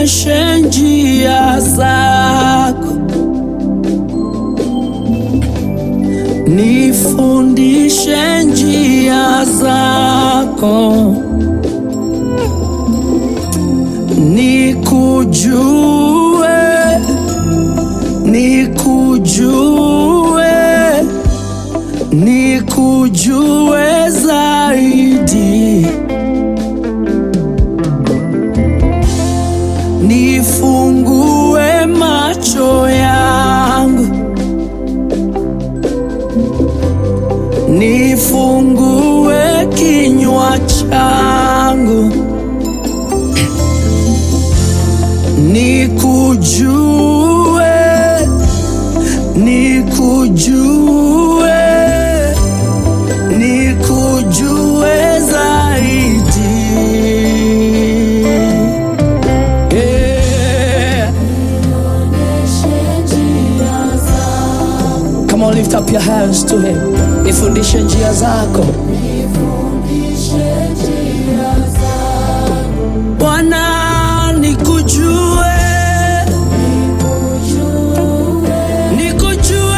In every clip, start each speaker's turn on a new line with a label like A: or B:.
A: nionyeshe njia zako, nifundishe njia zako, nikujue, nikujue, nikujue zaidi. Nifungue macho yangu, nifungue kinywa changu, nikujue, nikujue, nikujue zaidi. Yeah. Come on, lift up your hands to him. Nifundishe njia zako Bwana, nikujue, nikujue,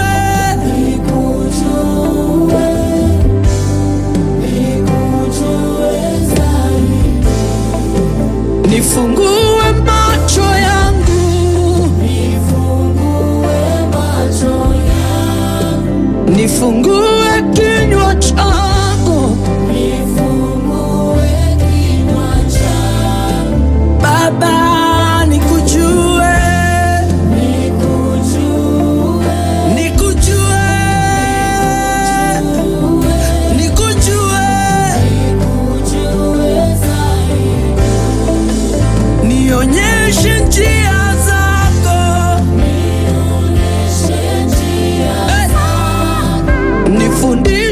A: nifungue macho yangu, nifungue kinywa changu, Baba, nikujue, nikujue, nikujue, nionyeshe njia zako, Eh, nifundishe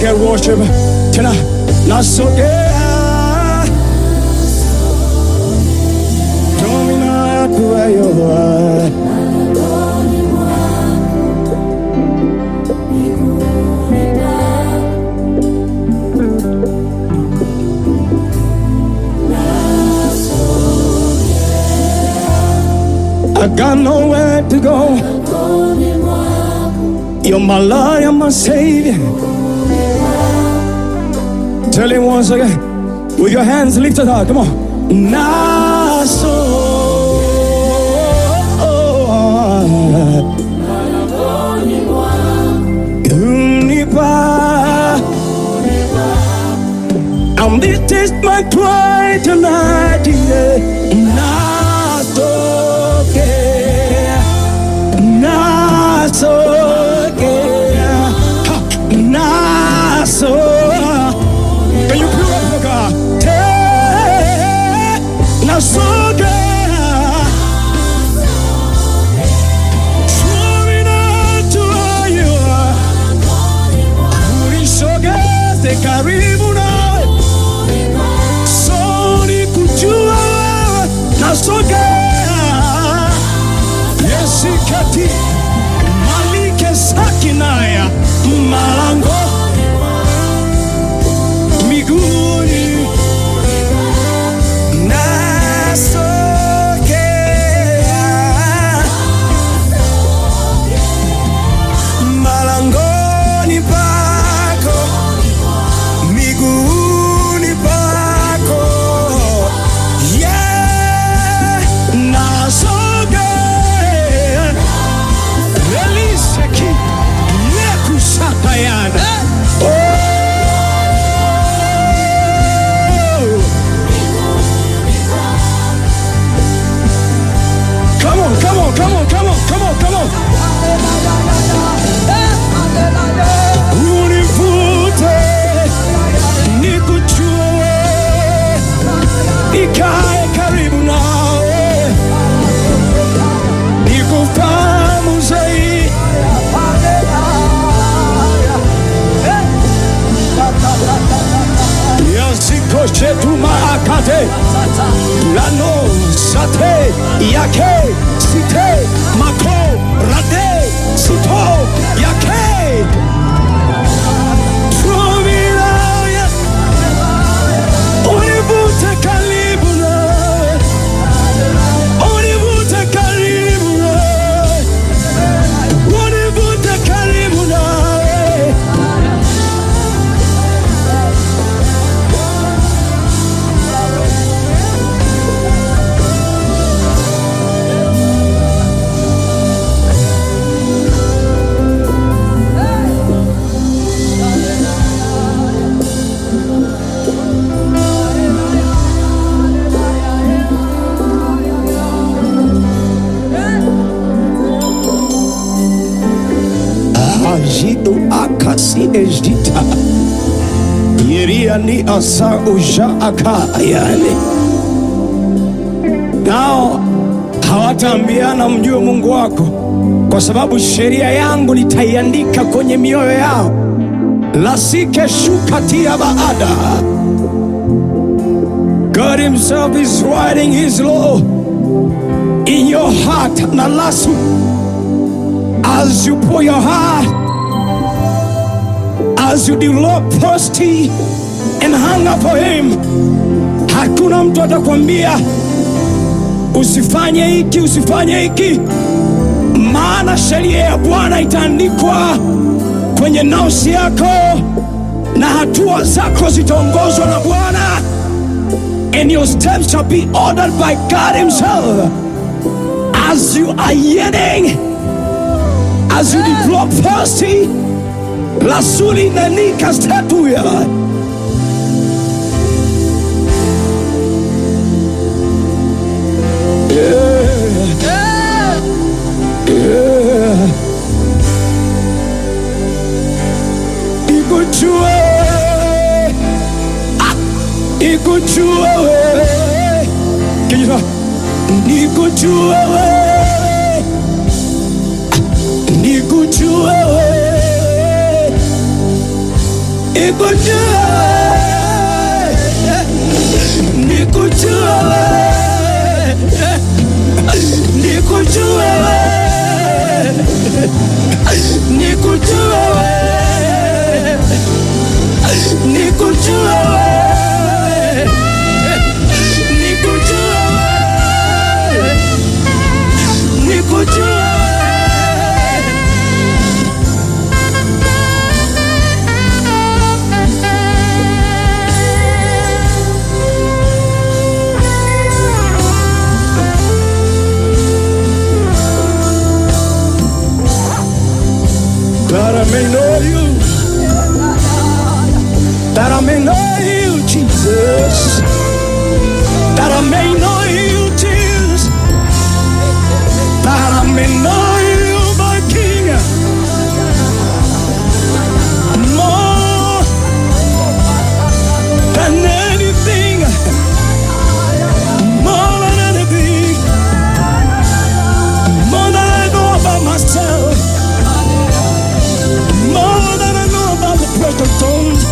B: get worship. Tena nasogea domina kuwayo I got nowhere to go. You're my Lord, you're my Savior. Tell him once again, with your hands lifted high. Come on. Naso. Unipa. And this is my cry tonight. Yeah. Naso. Naso. Naso. Can you put up for God? Te- Nasoge. Swimming out to you. Ulisogeze karibu nawe. Soni kujua wewe. Nasogea. Yesikati. Malike sakinaya. Malango. Miguuni. Nasogea. Malangoni pako. Miguuni pako. Yeah. Nasogea. Eliseki. Nekusatayana. Oh. Come on, come on, come on, come on, come on, come on. Univute, nikuchue, nikae karibu nawe, nikufahamu zaidi. Yasikoshe tumaakate lano sate yake site mako rade sito yake Tumiraya Univute karibu nawe Univute karibu nawe Univute karibu nawe ajido akasi ejdita yeria ni asa uja aka yani nao hawataambiana mjue mungu wako kwa sababu sheria yangu nitaiandika kwenye mioyo yao lasike shukatia baada god himself is writing his law in your heart na lasu as you pour your heart, as you develop thirsty and hunger for him, hakuna mtu atakwambia usifanye hiki, usifanye hiki, maana sheria ya Bwana itaandikwa kwenye nafsi yako na hatua zako zitaongozwa na Bwana, and your steps shall be ordered by God Himself as you are yearning as you develop thirsty, lasuli nanika statuya. Ikujue, ah, ikujue wewe. Can you talk? Nikujue wewe nikujue wewe nikujue nikujue nikujue nikujue nikujue nikujue nikujue that I may know you, that I may know you, Jesus, that I may know you, Jesus, that I may know you, my King, more than anything, more than anything, more than I know about myself. More than I know about the precious stones.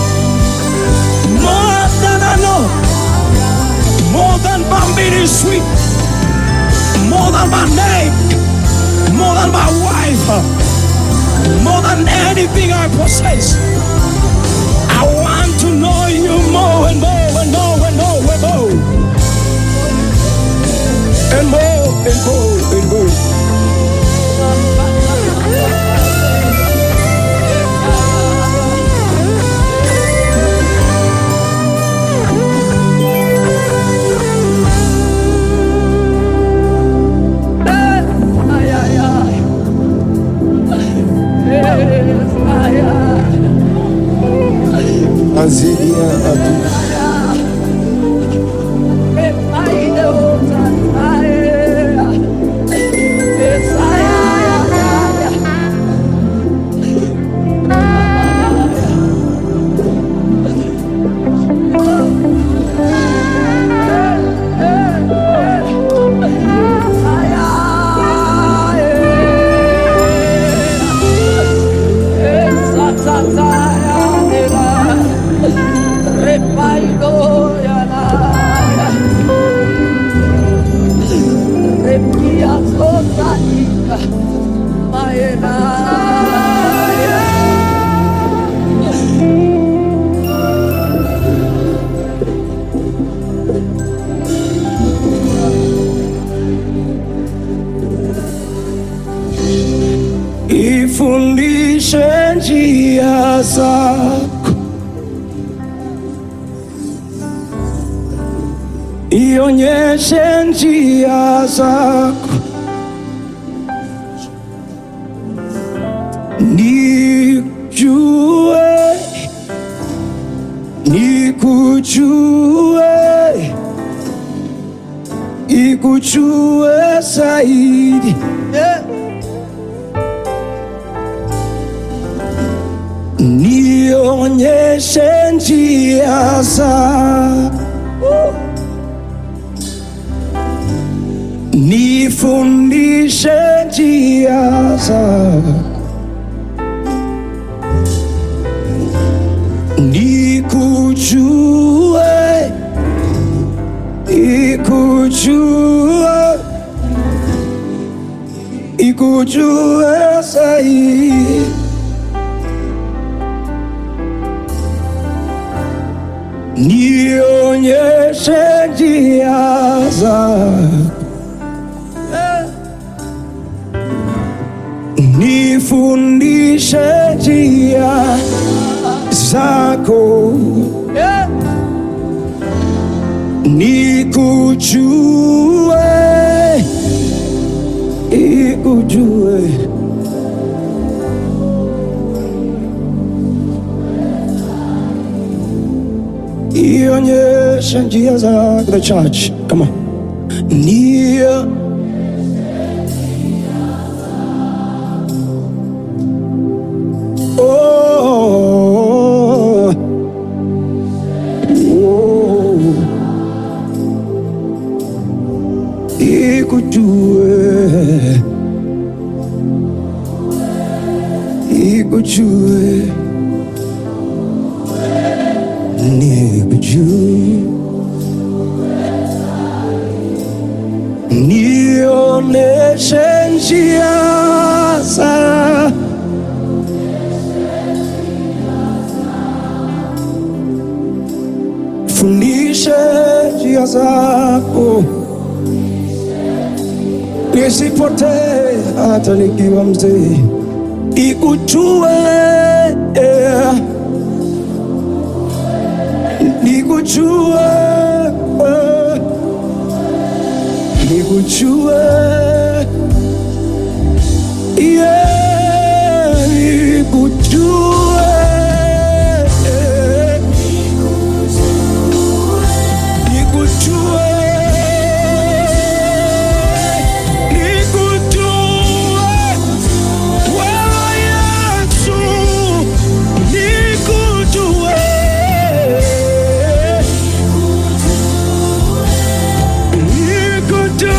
B: More than I know. More than Bambini sweet. More than my name. More than my wife. More than anything I possess. I want to know you more and more and more and more and more. And more and more and more.
C: Azilia Adu.
B: Ifundishe njia zako, ionyeshe njia zako, nijue, nikujue, ikujue zaidi. nionyeshe njia zako, nifundishe njia zako, nikujue, ikujue, ikujue zaidi. nionyeshe njia zako, nifundishe njia zako, nikujue, ikujue. ionyeshe njia zako the church come on Nio oh, oh. ikujue ikujue nikujue, nioneshe njia za fundishe njia zako, nisipotee hata nikiwa mzee, ikujue yeah. nikujue eh, nikujue yeah, nikujue eh, nikujue nikujue wewe Yesu nikujue nikujue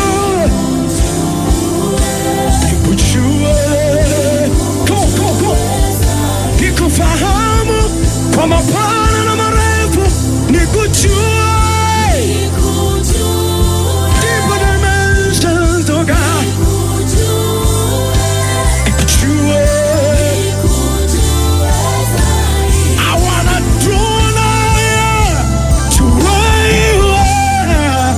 B: nikujue Go, go, go. nikufahamu kwa mapana na marefu nikujue Deeper dimensions, oh God, nikujue I wanna draw nigh to where you are.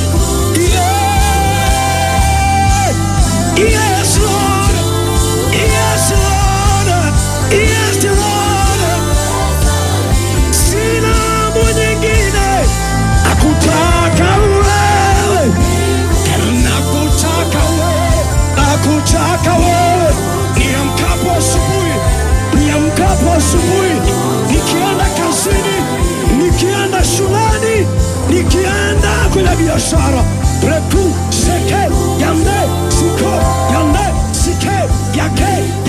B: Yeah. Yes, Lord. Yes, Lord. Yes, Lord. Sina mwingine nakutaka wewe, nakutaka wewe, nakutaka wewe. Niamkapo asubuhi, niamkapo asubuhi, nikienda kazini, nikienda shuleni, nikienda kwenye biashara, reku seke yande siko yande sike yake